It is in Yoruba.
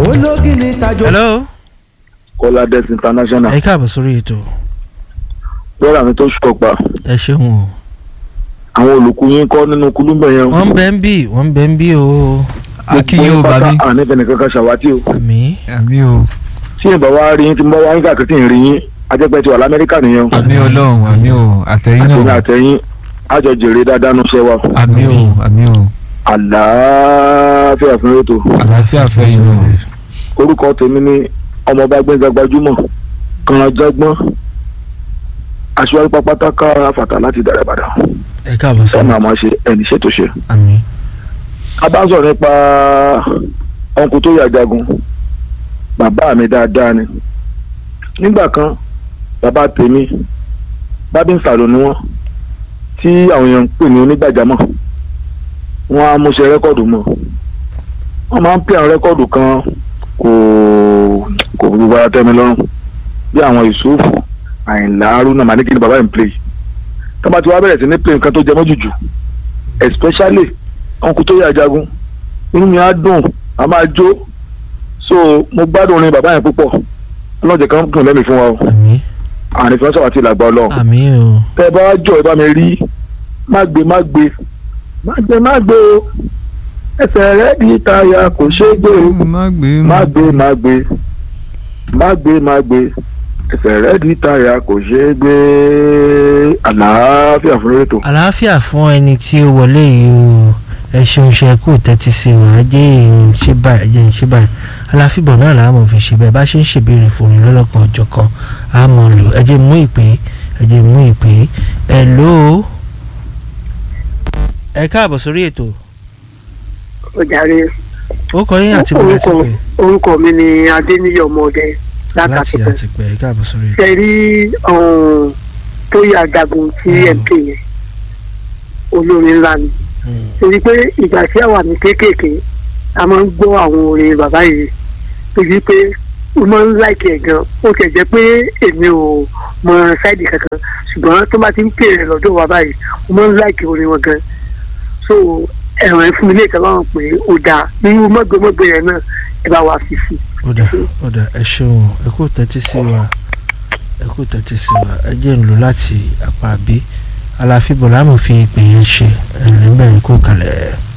ológìní tajo. hello kọ́ládẹ́sì international ẹ káàbọ̀ sórí ètò lọ́ra mi tó ṣọ̀pá ẹ ṣeun o àwọn olùkú yín kọ́ nínú kulúmbẹ̀ yẹn. wọ́n ń bẹ ń bí wọ́n ń bẹ ń bí o akínyìn ò bá mi ànífẹ́ nìkan kan ṣàwátì o. àmì àmì o tí ìbá wa rí yín tí mo bá wá yín káàkiri tí ń rí yín ajẹ́pẹ́ ti wà lamẹ́ríkà nìyẹn. àmì ọlọ́run àmì o àtẹ̀yìn àtẹ̀yìn náà àtẹ̀yìn àjọ jèrè dáadáa nu ṣẹ́ wa. àmì o àmì o àlàáfíà fún ètò. àlàáfíà fẹ́yìn náà orúkọ tèmi ní ọmọọba gbẹ̀ngà gbajúmọ̀ kànáńjágbọ́n aṣíwájú pápátá ká fàtà láti dàrẹ́ padà ẹ káàbọ̀ ẹ sórí máa máa ṣe ẹni ṣètò ṣe. àmì a bá ń sọ̀rọ̀ nípa ọ̀nkù tó yà jagun bàbá mi dáadáa ni nígbà kan bàbá tèmi bábí ń sàlò ni wọ́n tí àwọn èèyàn ń pè ní onígbàjámọ̀ wọ́n á múṣe rẹ́kọ̀dù mọ́ wọ́n máa ń pè àwọn rẹ́kọ̀dù kan kò kò gbogbo ara tẹ́mi lọ́rùn bí àwọn ìṣòfò àyìnlá arúnà màníkì ni bàbá yìí ń play tó bá ti wá bẹ̀rẹ̀ sí ní play nǹkan tó jẹ mọ́ jùjù especially ọkùnrin tó yà jagun inú mi á dùn a máa jó so mo gbádùn orin bàbá yẹn púpọ̀ ọlọ́jẹ̀ kan dùn lẹ́mìí fún wa o àmì ànífẹ́ sọ̀rọ̀ àti ìlàgbà ọlọ́run àmì o tẹ́ ẹ bá wá jọ ẹ bá mi rí má gbé má gbé má gbé má gbé o ẹsẹ̀ rẹ̀ di táyà kò ṣeé gbé o má gbé má gbé má gbé má gbé má gbé ẹsẹ̀ rẹ̀ di táyà kò ṣeé gbé àlàáfíà fún rétò. àlàáfíà fún ẹni tí ó wọlé yìí o ẹ ṣeun ṣe kú tẹ́tí sí wa ẹ jẹ́ ìrìn ṣe báyìí ẹ jẹ́ ìrìn ṣe báyìí aláfíbọ̀ náà làá mọ̀ fi ṣe bẹ́ẹ̀ bá ṣe ń ṣèbéèrè fòrin lọ́lọ́kan ọjọ́ kan á mọ̀ lò ẹ jẹ́ mú ìpè ẹ jẹ́ mú ìpè ẹ lò ó. ẹ káàbọ̀ sórí ètò ọjàre ó kọ yín àti bọ̀dá sí orúkọ pé orúkọ mi ni adéníyí ọmọdé láti látàkùn àti pé ẹ káàbọ̀ sórí ètò. ṣe rí tó yà jagun tí Mm. mp yẹn olórin ńlá ni Mm. torí pé ìgbà tí àwa ní kéékèèké a máa ń gbọ́ àwọn orin bàbá yìí torí pé ó máa ń láìkì ẹ̀ gan ó kẹ̀ jẹ́ pé èmi ò mọ sáìdì kankan ṣùgbọ́n tó bá ti ń pè rẹ̀ lọ́dọ̀ bàbá yìí ó máa ń láìkì orin wọn gan so ẹ̀rọ ẹ̀ fún mi lè kẹ́lọ́ pé ó dáa nínú mọ́gbẹ́mọ́gbẹ́ yẹn náà ẹ bá wa fi sí i. ó dà ó dà ẹ ṣeun ẹ kú tẹ́tí sí wa ẹ kú tẹ́tí sí wa ẹ jẹ́ ń lò láti apá bí aláfíbọ̀ láàmú fi ìpè yẹn ṣe ẹ̀ níbẹ̀ ń kó kalẹ̀.